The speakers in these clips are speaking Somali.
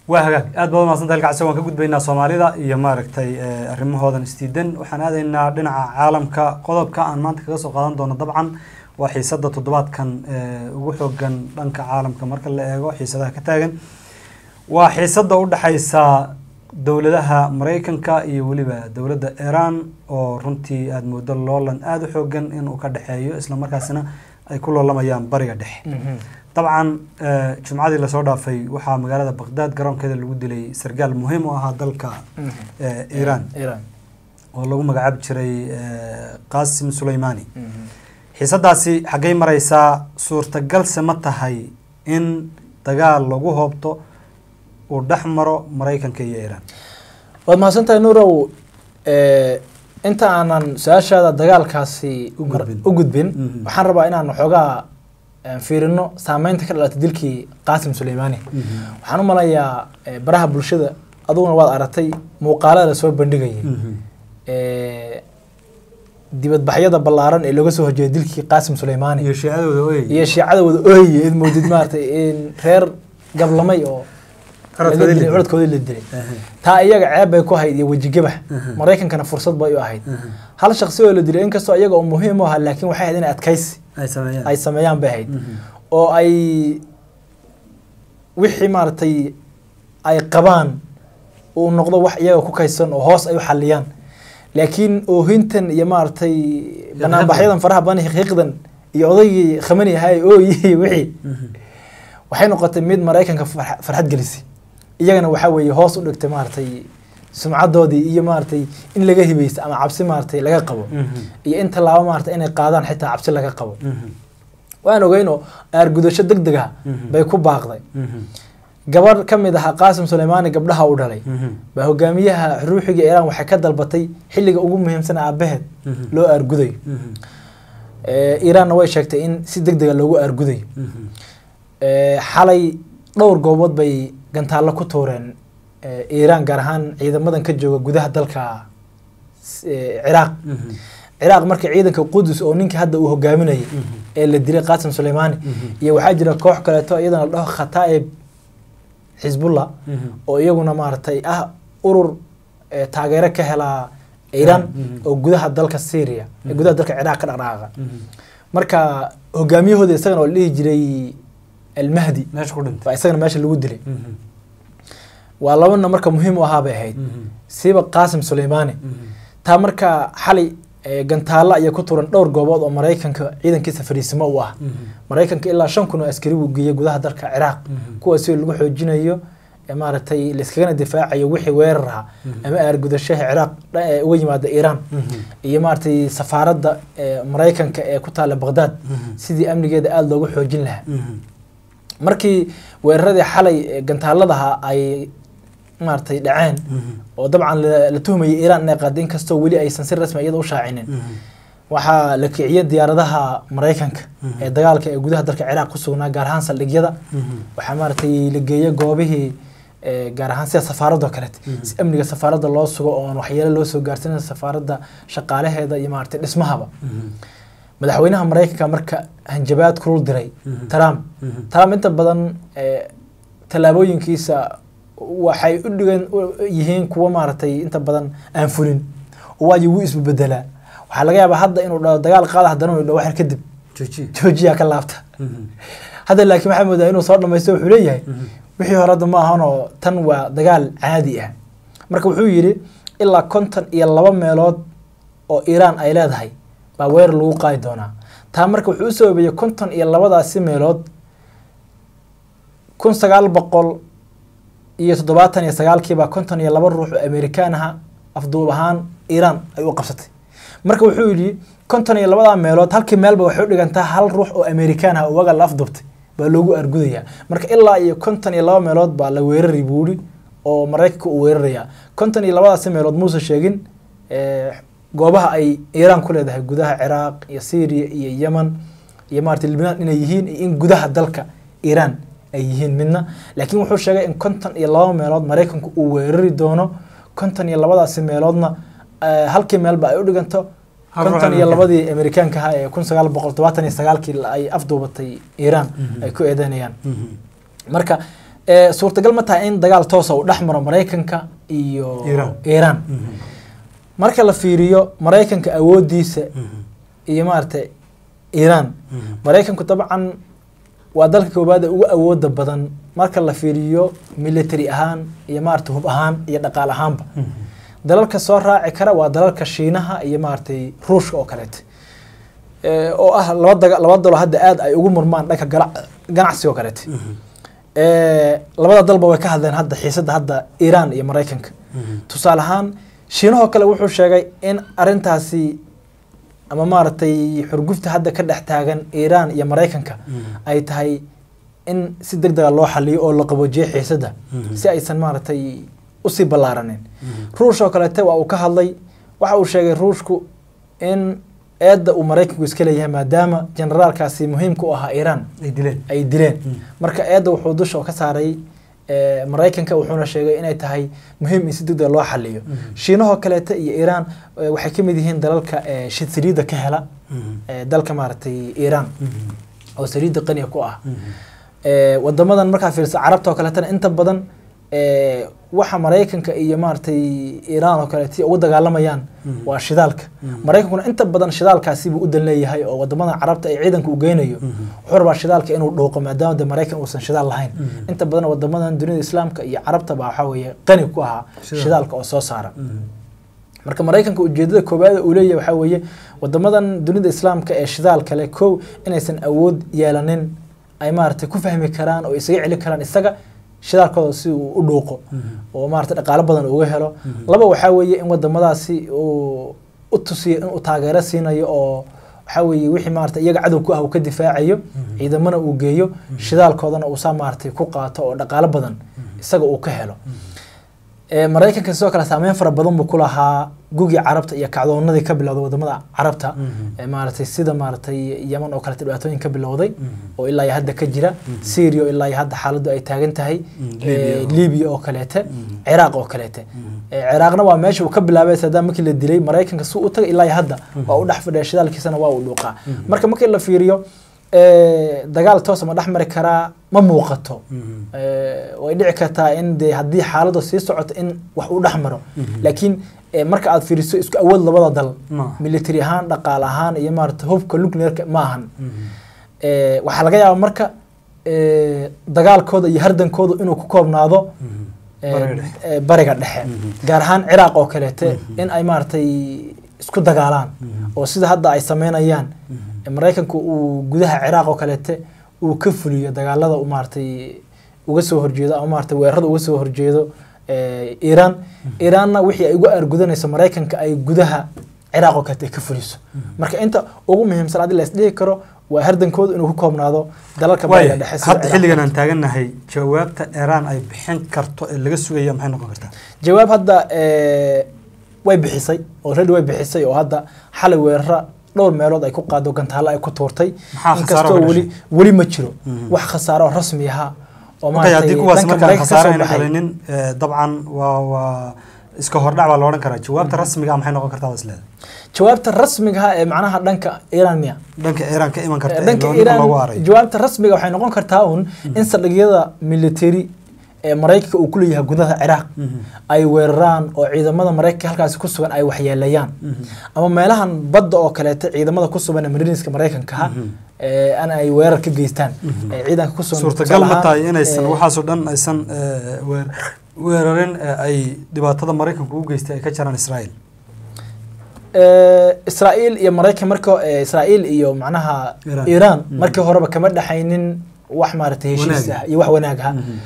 waa hagaag aad baad umaadsanta halkacsi waan ka gudbaynaa soomaalida iyo maaragtay arrimahoodan isdiidan waxaan aadaynaa dhinaca caalamka qodobka aan maanta kaga soo qaadan doono dabcan waa xiisada toddobaadkan ugu xoogan dhanka caalamka marka la eego xiisadaha ka taagan waa xiisada u dhexaysa dowladaha maraykanka iyo weliba dowladda iran oo runtii aada moodo loolan aada u xoogan inuu ka dhexeeyo islamarkaasina ay ku loolamayaan bariga dhexe dabcan jumcadii lasoo dhaafay waxaa magaalada baqdaad garoonkeeda lagu dilay sargaal muhiim u ahaa dalka iran oo lagu magacaabi jiray qasim suleymani xiisadaasi xaggay mareysaa suurtagalse ma tahay in dagaal lagu hoobto uu dhex maro maraykanka iyo iran waad mahadsantahay nuurow inta aanan su-aashaada dagaalkaasi u gudbin waxaan rabaa inaan waxoogaa fiirino saameynta ka dhalatay dilkii qaasim suleymani waxaan u malayaa baraha bulshada aduguna waad aragtay muuqaalada lasoo bandhigayay dibadbaxyada ballaaran ee looga soo horjeeday dilkii qaasim suleymani iyo shiicadooda ooyay iyo shiicadooda ooye id moodid maaragtay in reer gablamay oo codkoodii la dilay taa iyaga ceeb bay ku ahayd iyo wejigabax maraykankana fursad bay u ahayd hal shaksi oo la dilay inkastoo iyaga oo muhiim u ahaa laakiin waxay ahayd inay adkaysi ay sameeyaan bay ahayd oo ay wixii maaragtay ay qabaan uu noqdo wax iyaga ku kaysan oo hoos ay u xaliyaan laakiin oohintan iyo maaragtay banaanbaxyadan faraha badan xiiqdan iyo odaygii khamani ahaa ooyi wixii waxay noqotay mid maraykanka farxad gelisay iyagana waxaa weeye hoos u dhigtay maaragtay sumcadoodii iyo maaragtay in laga hibaysto ama cabsi maaragtay laga qabo iyo in tallaabo maaragtay inay qaadaan xitaa cabsi laga qabo waan ogeynoo aargudasho deg deg ah bay ku baaqday gabadh ka mid ahaa qaasim suleymani gabdhaha u dhalay baa hogaamiyaha ruuxiga iiraan waxay ka dalbatay xilliga ugu muhiimsan aabaheed loo aargudayo iiraanna way sheegtay in si deg dega loogu aargudayo xalay dhowr goobood bay gantaallo ku tuureen iiraan gaar ahaan ciidamadan ka jooga gudaha dalka ciraaq ciraaq marka ciidanka qudus oo ninkii hadda uu hogaaminayay ee la dilay qaasim suleymani iyo waxaa jira koox kaleeto iyadana la dhaho khataa'ib xisbullah oo iyaguna maaragtay ah urur taageero ka helaa iiraan oo gudaha dalka syria gudaha dalka ciraaq ka dhaqdhaqaaqa marka hogaamiyahooda isagana oo la dhihi jiray almahdi baa isagana meesha lagu dilay waa labana marka muhiim u ahaa bay ahayd siiba qaasim suleymani taa marka xalay gantaalo ayay ku turan dhowr goobood oo maraykanka ciidankiisa fariisimo u ah maraykanka ilaa shan kun oo askari buu geeyey gudaha dalka ciraaq kuwaasi lagu xoojinayo maaragtay laiskagana difaacayo wixii weerar ahaa ama aargudashaha ciraaq uga yimaada iiraan iyo maaragtay safaaradda maraykanka ee ku taala baqdaad sidii amnigeeda aada loogu xoojin lahaa markii weeraradii xalay gantaaladaha ay maaragtay dhaceen oo dabcan la tuhmayay iiraan inay qaada inkastoo weli aysan si rasmi iyada u shaacinin waxaa la kiciyay diyaaradaha maraykanka ee dagaalka ee gudaha dalka ciraaq ku sugnaa gaar ahaan saldhigyada waxaa maaragtay la geeyay goobihii gaar ahaan sida safaaradoo kaleete si amniga safaaradda loo sugo oon waxyeelo loo soo gaarsiinin safaaradda shaqaalaheeda iyo maaragtay dhismahaba madaxweynaha maraykanka marka hanjabaad kulul diray trump trump inta badan tallaabooyinkiisa waxay u dhigan yihiin kuwo maaragtay inta badan aan fulin waayo wuu isbebedelaa waxaa laga yaabaa hadda inuu dhaho dagaal qaada haddana uu dhaho waxyar kadib joojiyaa ka laabta hadda laakiin waxaa moodaa inuu soo dhamaysto wuxuu leeyahay wixii hore hadda ma ahanoo tan waa dagaal caadi ah marka wuxuu yidhi ilaa konton iyo laba meelood oo iiraan ay leedahay baa weerar lagu qaadi doonaa taa marka wuxuu u sababeeyey konton iyo labadaasi meelood kun sagaal boqol iyo toddobaatan iyo sagaalkiibaa konton iyo laba ruux oo amerikaan aha afduub ahaan iiraan ay u qabsatay marka wuxuu yidhi konton iyo labadaa meelood halkii meelba waxay u dhigantaa hal ruux oo amerikaan ah oo waga la afduubtay baa loogu argudayaa marka ilaa iyo konton iyo laba meelood baa la weerari buu yidhi oo maraykanka uu weerarayaa konton iyo labadaasi meelood muuse sheegin goobaha ay iiraan ku leedahay gudaha ciraaq iyo syria iyo yemen iyo maarata libnaan inay yihiin iyo in gudaha dalka iiraan ay yihiin midna laakiin wuxuu sheegay in konton iyo laba meelood maraykanku uu weerari doono konton iyo labadaasi meeloodna halkii meelba ay u dhiganto konton iyo labadii amerikaanka ahaa ee kun sagaal boqol todobaatan iyo sagaalkii ay afduubatay iiraan ay ku eedeynayaan marka Eh, suurtagal ma tahay in dagaal toosa uu dhex maro maraykanka iyo Iiraan. iiraan Mhm. marka la fiiriyo maraykanka awoodiisa Mhm. iyo maaragtay iiraan Mhm. maraykanku dabcan waa dalka koobaad ee ugu awooda badan marka la fiiriyo military ahaan iyo maaragtay hub ahaan iyo dhaqaal ahaanba Mhm. dalalka soo raaci kara waa dalalka shiinaha iyo maaragtay ruushka oo kaleete Eh, oo ah laba daga laba dalo hadda aad ay ugu murmaan dhanka gala- ganacsiga oo kaleete Mhm. Eh, labada dalba way ka hadleen hadda xiisadda hadda iiraan iyo maraykanka Mhm. tusaale ahaan shiinahoo kale wuxuu sheegay in arintaasi ama maaragtay xurgufta hadda ka dhex taagan iiraan iyo maraykanka Mhm. ay tahay in si deg dega loo xaliyo oo la qaboojiyo xiisadda Mhm. si aysan maaragtay usii ballaaranin Mhm. ruush oo kaleete waa uu ka hadlay waxa uu sheegay ruushku in eedda uu maraykanku iska leeyahay maadaama generaalkaasi muhiimka u ahaa iiraan ay dileen ay dileen Mm. marka eedda wuxuu dusha ka saaray eh, maraykanka wuxuuna sheegay inay tahay muhiim in si degdeg loo xaliyo Mhm. shiinahoo kaleete iyo iiraan eh, waxay ka mid yihiin dalalka eh, shi- saliidda ka hela Mhm. eh, dalka maaragtay iiraan Mhm. oo saliidda qaniga ku ah Mhm. Eh, wadamadan markaa fiirsa carabta oo kaleetana inta badan eh, waxa maraykanka iyo maaragtay iiraan oo kaleete ugu dagaalamayaan Mhm. waa shidaalka Mhm. maraykankuna inta badan shidaalkaasi buu u dan leeyahay oo wadamadan carabta ay ciidanka u geynayo Mhm. wuxuu rabaa shidaalka inuu dhuuqo maadaama de maraykan uusan shidaal lahayn Mhm. inta badan wadamadan dunida islaamka iyo carabta baa waxaa weeye qani ku ahaa Shidaal. shidaalka oo soo saara Mhm. marka maraykanka ujeedada koowaad uu leeyahay waxaa weeye wadamadan dunida islaamka ee shidaal kale kow inaysan awood yeelanin ay maaragtay ku fahmi karaan oo isaga celi karaan isaga shidaalkooda si uu u dhuuqo Mhm. oo maaragtay dhaqaalo badan uga helo Mhm. laba waxaa weeye in wadamadaasi uu u tusiyo inuu taageero siinayo oo waxaa weeye wixii maaragtay iyaga cadow ku ah uu ka difaacayo Mhm. ciidamana uu geeyo shidaalkoodana uu saa maaragtay ku qaato oo dhaqaalo badan isaga uu ka helo Eh, maraykanka sidoo kale saameyn fara badan buu ku lahaa gugii carabta iyo kacdoonadii ka bilowday wadamada carabta Mhm. Eh, maaragtay sida maaragtay yaman oo kaleete dhibaatooyin ka bilowday Mhm. oo ilaa iyo hadda ka jira syria oo ilaa iyo hadda xaaladdu ay taagan tahay Mhm. Eh, Libya oo- libiya oo kaleete Mhm. ciraaq oo kaleete Mhm. Eh, ciraaqna waa meesha uu ka bilaabay saddam markii la dilay maraykanka si u tagay ilaa iyo hadda waa u dhex fadhiya shidaalkiisana waa uu dhuuqaa marka markii la fiiriyo eh, dagaal toosa ma dhex mari karaa ma muuqato Mhm. Eh, way dhici kartaa in de haddii xaaladu sii socoto in wax uu dhex maro Mhm. laakiin eh, marka aad fiiriso isku awood labada dal Ma. military ahaan dhaqaale ahaan iyo maarata hubka nuclearka ma ahan Mhm. Eh, waxaa laga yaabaa marka eh, dagaalkooda iyo hardankooda inuu ku koobnaado Mhm. eh, Bariga dhexe. eh, bariga dhexe Mhm. gaar ahaan ciraaq oo kaleete Mhm. in ay maaragtay isku dagaalaan Mhm. oo sida hadda ay sameynayaan Mhm. maraykanku uu gudaha ciraaq oo kaleete uu ka fuliyo dagaalada uu maaragtay uga soo horjeedo ama maaragtay weerarada uga soo horjeedo eh, iiraan iiraanna wixii ay uga aargudanayso maraykanka ay gudaha ciraaq oo kaleete ay ka fuliso marka inta ugu muhiimsan haddii la isdhihi karo waa hardankooda inuu ku koobnaado dalalka bariga waaya dhexe sida hadda Ciraaq. xilligan aan taagannahay jawaabta iiraan ay bixin karto ee laga sugaya maxay noqon kartaa jawaab hadda eh, way bixisay already way bixisay oo hadda xalay weerara dhowr meelood ay ku qaado gantaalo ay ku tuurtay Maxaa khasaaro inkastoo ka weli dhashay? weli ma jiro Mhm. wax khasaaro oo rasmi aha oo okay haddii kuwaas dhanka markaan Maraykanka khasaare kasoo ayna baxay. dhalinin eh, dabcan waa waa iska hordhac baa la odhan karaa jawaabta rasmiga ah maxay noqon kartaa waa isleedahay jawaabta rasmiga ah ee macnaha dhanka iiraan miya dhanka iiraan ka iman karta ee dhanka loo- ninka iiraan loogu haray jawaabta rasmiga waxay noqon kartaa un in saldhigyada military ee maraykanka uu ku leeyahay gudaha ciraaq Mhm. ay weeraraan oo ciidamada maraykanka halkaasi ku sugan ay waxyeeleeyaan Mhm. ama meelahan badda oo kaleete ciidamada ku sugan ee mariiniska maraykanka ah Mhm. ee an ay weerar ka geystaan Mhm. ee ciidanka ku sugan suurtagal tusaale ma ahaan, tahay inaysan ee, waxaasoo dhan aysan eh, weer- weerarin ee ay dhibaatada maraykanku u geystay ay ka jaraan israa'iil ee, Israa'iil iyo Maraykan marka ee, Israa'iil iyo macnaha Iiraan. Iiraan Mhm. markii horeba kama dhaxaynin wax maaragtay heshiis Wanaag. ah iyo wax wanaag ah Mhm.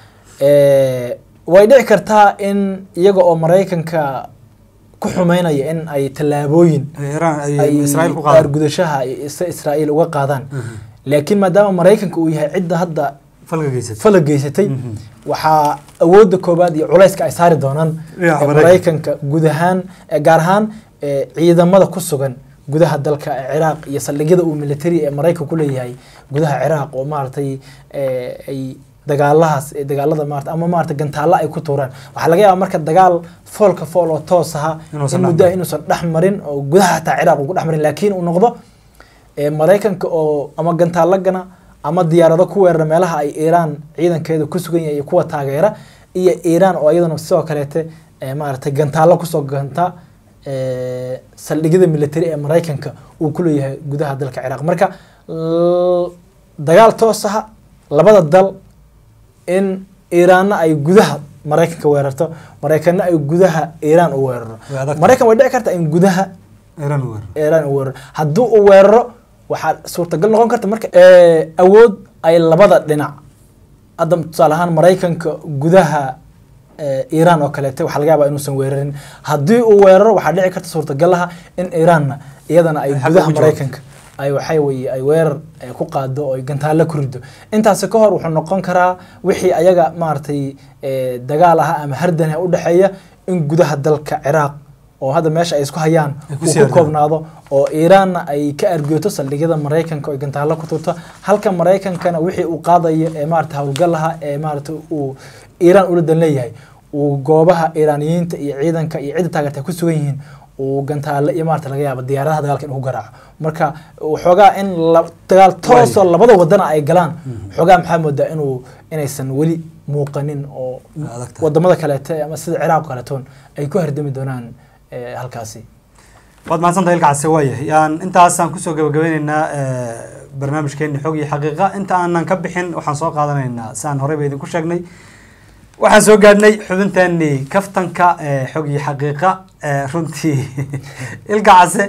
Ee, way dhici kartaa in iyaga oo Maraykanka ku xumeynaya in ay tallaabooyin Ay iiraan ay ay israa'iil ku qaadaan argudashaha ay is- Israa'iil uga qaadaan Mhm. laakiin maadaama Maraykanka uu yahay cidda hadda falka geysatay fala geysatay Mhm. waxaa awoodda koobaad iyo culayska ay saari doonaan Dhinaca ee Maraykanka. maraykanka guud ahaan ee gaar ahaan ee ciidamada ku sugan gudaha dalka ee ciraaq iyo saldhigyada uu military ee maraykanka ku leeyahay gudaha ciraaq oo maaragtay ee, ay dagaalahaas ee dagaalada maarata ama maarata gantaalla ay ku tuuraan waxaa laga yaabaa marka dagaal foolka fool oo toos aha Inuusan in dhex muddo marin. inuusan dhex marin oo gudaha hataa ciraaq uu ku dhex marin laakiin uu noqdo ee, maraykanka oo ama gantaalla gana ama diyaarado ku weerara meelaha ay iiraan ciidankeeda ku sugan yahay iyo kuwa taageera iyo iiraan oo iyaduna sidoo kaleete eh, maaragtay gantaallo kusoo ganta eh, saldhigyada military ee maraykanka uu ku leeyahay gudaha dalka ciraaq marka l- dagaal toos ah labada dal in iiraanna ay gudaha maraykanka weerarto maraykanna ay gudaha iiraan u weeraro Way adag tahay. maraykan way dhici kartaa in gudaha iran weer iiraan uu weeraro haddii uu weeraro waxaa suurtagal noqon karta marka eh, awood ay labada dhinac hadda tusaale ahaan maraykanka gudaha eh, iiraan oo kaleete waxaa laga yaabaa inuusan weerarin haddii uu weeraro waxaa dhici karta suurtagalaha in iiraanna iyadana ay Ay xagga gudaha ugu jawaabto. maraykanka ay waxay weye ay weerar eh, ku qaado oo ay gantaallo ku rido intaasi ka hor wuxuu noqon karaa wixii ayaga maaragtay eh, dagaal ah ama hardan ah u dhexeeya in gudaha dalka ciraaq oo hadda meesha ay isku hayaan Ay ku uu sii ku hardaan. koobnaado oo iiraanna ay ka argooto saldhigyada maraykanka oo ay gantaallo ku turto halka maraykankana wixii uu qaadayo ee maarata howlgalaha ee maarata uu iiraan ula dan leeyahay uu goobaha iiraaniyiinta iyo ciidanka iyo cidda taageerta ku sugan yihiin uu gantaalle iyo maarata laga yaabo diyaaradaha dagaalka inuu ku garaaco marka waxoogaa in la- dagaal toosoo labada wadana ay galaan waxoogaa maxaa moodaa inuu inaysan weli muuqanin oo adag tahay. wadamada kaleete ama sida ciraaq oo kaletoon ay ku hardami doonaan eh, halkaasi waad mahadsantahay ilkaasi waayahay aan intaasaan kusoo gabagabeyneynaa eh, barnaamijkeeni xog iyo xaqiiqa inta aanan ka bixin waxaan soo qaadanaynaa saan horeyba idinku sheegnay waxaan soo gaadhnay xubinteeni kaftanka eh, xog iyo xaqiiqa eh, runtii ilkacase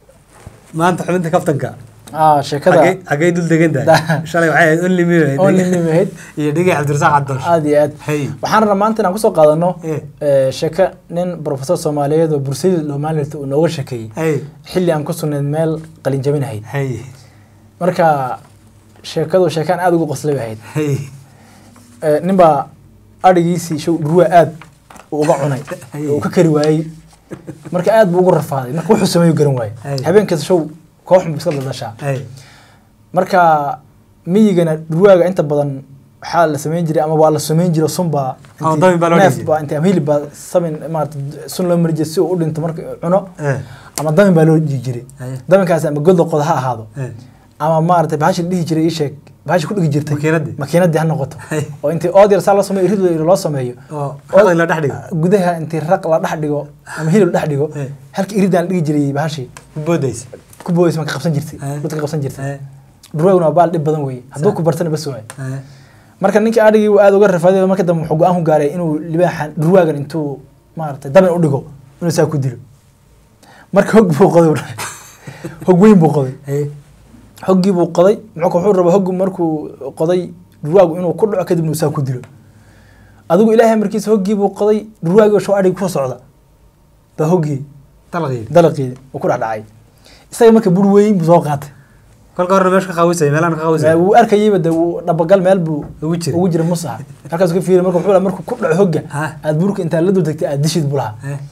maanta xubinta kaftanka ah sheekada xagee xagee dul degan tahay Da- shalay waxay ahayd only me ahayd. Only me ahayd. iyo dhigay cabdirasaaq cabdalsh aada iyo aad Hey. waxaan rabnaa maanta inaan kusoo qaadano Eh. eh, sheeko nin professor soomaaliyeed oo bursayid loomaalirta uu nooga sheekeeyey hey xilli aan ku sugnayd meel qalin jabinahayd hey marka sheekadu sheekaan aada ugu qoslay bay ahayd hey Eh, ninbaa adhigiisii show dhurwaa aad uu uga cunay Hey. oo uu ka kari waayey marka aad buu ugu rafaaday marka wuxuu sameeyu garan waayey Hey. habeenkaas show koox buu iska dadashaa hey marka miyigana dhurwaaga inta badan waxaa la samayn jiray ama waa la samayn jiray sunbaa Ama dabin baa loo neef dhigi baa inta ama hilib baa samin maarata sun loo mari jiray si uu u dhinto marka uu cuno eh ama damin baa loo dhigi jiray Hey. daminkaasi ama godla qoda ha ahaado eh ama maarata bahashi la dhihi jiray ii sheeg bahashi ku dhigi jirtay Makiinadii? makiinadii ha noqoto Hey. oo intii ood yar saa loo sameeyo irid yar loo sameeyo oo raqay la dhex dhigo gudaha intii raq la dhex dhigo ama hilib la dhex dhigo Hey. halka iridaan la dhigi jiray bahashi ku boodaysa ku booyis ma ka qabsan jirtay Hey. dadka qabsan jirtay eh dhurwaaguna waa baal dhib badan weeye hadduu Sa- ku bartana bas waaye eh marka ninkii adhigii uu aada uga rafaaday marka dambe wuxuu go-aan ku gaaray inuu libaaxan dhurwaagan intuu maaragtay dabin u dhigo inuu saa ku dilo marka hog buu qoday buu dhahay. hog weyn buu qoday eh hoggii buu qoday muxuu wuxuu rabaa hoggu markuu qoday dhurwaagu inuu ku dhaco kadibna uu saa ku dilo adigu ilaahay markiisa hoggii buu qoday dhurwaagii oo show adhigi kusoo socda baa hoggii talaqii dalaqii uu ku dhex dhacay isaga marka bur weyn buu soo qaatay kolka horena meesha ka qaawisay meelaan ka qaawisay wuu arkayeyba de wuu dhabagal meel buu ugu jira ugu jira mus aha halkaasuu ka fiiriy marka wuxuu lahaa markuu ku dhaco hogga Ha. aad burka intaa la dul tagtay aad dishid buu lahaa eh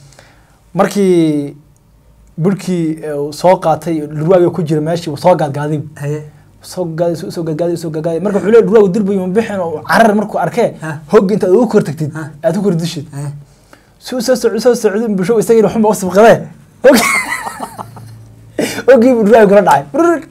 markii burkii eh, uu soo qaatay dhurwaagii ku jira meeshii wuu soo gaadgaaday eh soo gaadayso usoo gaadgaaday usoo gaadgaaday marka wuxuu leeyahay dhurwaagu dirbu yuma bixin oo carar markuu arkee Ha. hogga intaad ugu kor tagtid Ha. aad ku kor dishid eh si uu soo socdo soo socdo bulsho isagii xunba u sibqadee Hoggi- hoggii buu dhurwaagi kula dhacay Brrr.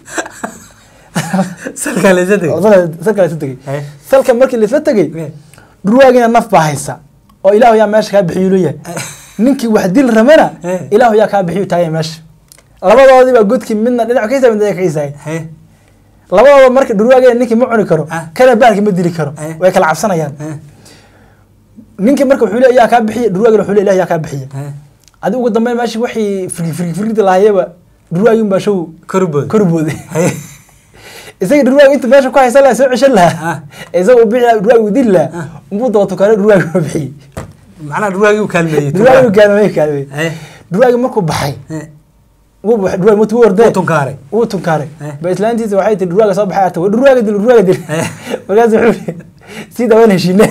salka la isatay Salka- salka la isu tegey eh salka markii la isla tegey eh dhurwaagina naf baa haysa oo ilaahu yaa meesha kaa bixiyu leeyahay ninkii wax dil ramana Eh. ilaahu yaa kaa bixiyu taagay meesha labadoodii baa godkii midna dhinac ka hisaay midna ka hisaay eh labadooda marka dhurwaagina ninkii ma cuni karo Ah. kana baalki ma dili karo Eh. way kala cabsanayaan eh ninkii marka wuxuu leeyahay yaa kaa bixiya dhurwaagina wuxuu leeyahay ilaah yaa kaa bixiya eh adi ugu dambeyn meeshii wixii firgi firgi firgida lahaayaba dhurwaagin baa show korbood kor booday eh isaga dhurwaagi inta meesha ku haysan lahaa soo ceshan Ah. lahaa isaga uu bixi lahaa dhurwaagi uu dili lahaa umbuu daba tukaano dhurwaagi ma bixiyey macnaha dhurwaagii u kaalmeeyey dhurwaagi uu kaalmay kaalmay eh dhurwaagi markuu baxay eh wuu baxay dhurwaagi markuu wuu ordee u tunkaaray wuu tunkaaray Eh. ba islaantiisa waxay tihi dhurwaaga soo baxay arta dhurwaaga dil dhurwaaga dil Eh. markaas wuxuu yidhi sii dawaan heshiine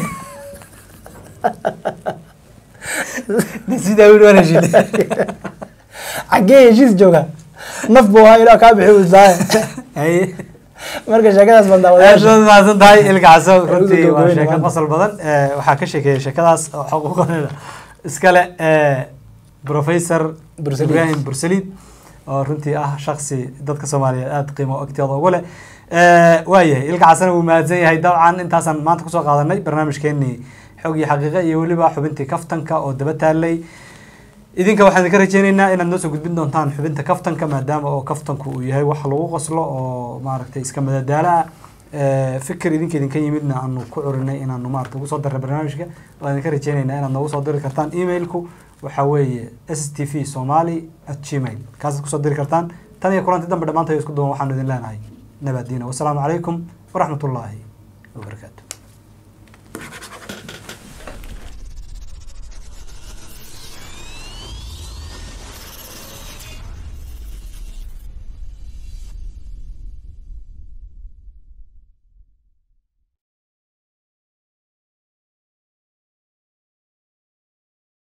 sidaa wiil waan heshiinay xaggee heshiis jooga naf buu ahaa ilaah kaa bixi uslaaye eh marka sheekadaas baan aad daawadayaasha baad mahadsan tahay ilkacso Ugu runtii waa gabagabeyn sheeko maanta. qosol badan Eh, waxaa ka sheekeeyay sheekadaas oo xuquuqadeeda iskale eh, professor Bursalid. ibrahim bursalid oo runtii ah shaksi dadka soomaaliyeed aada qiimo agtooda ugu leh waayahay ilka xasana wuu mahadsan yahay dabcan intaasaan maanta kusoo qaadanay barnaamijkeenii xog iyo xaqiiqe iyo weliba xubintii kaftanka oo daba taalay idinka waxaan idinka rajeyneynaa inaad noo soo gudbin doontaan xubinta kaftanka maadaama oo kaftanku uu yahay wax lagu qoslo oo maaragtay iska madadaalo ah fikir idinka idinka yimidna aanu ku curinay inaanu maarata ugu soo darray barnaamijka waan idinka rajeyneynaa inaad noogu soo diri kartaan emailku waxaa weeye s t v somali at gmail kaasaad kusoo diri kartaan tan iyo kulanti dambe dhammaantayo isku duwan waxaanu idin leenahay nabadiina wasalaamu calaykum waraxmat ullaahi wabarakaatu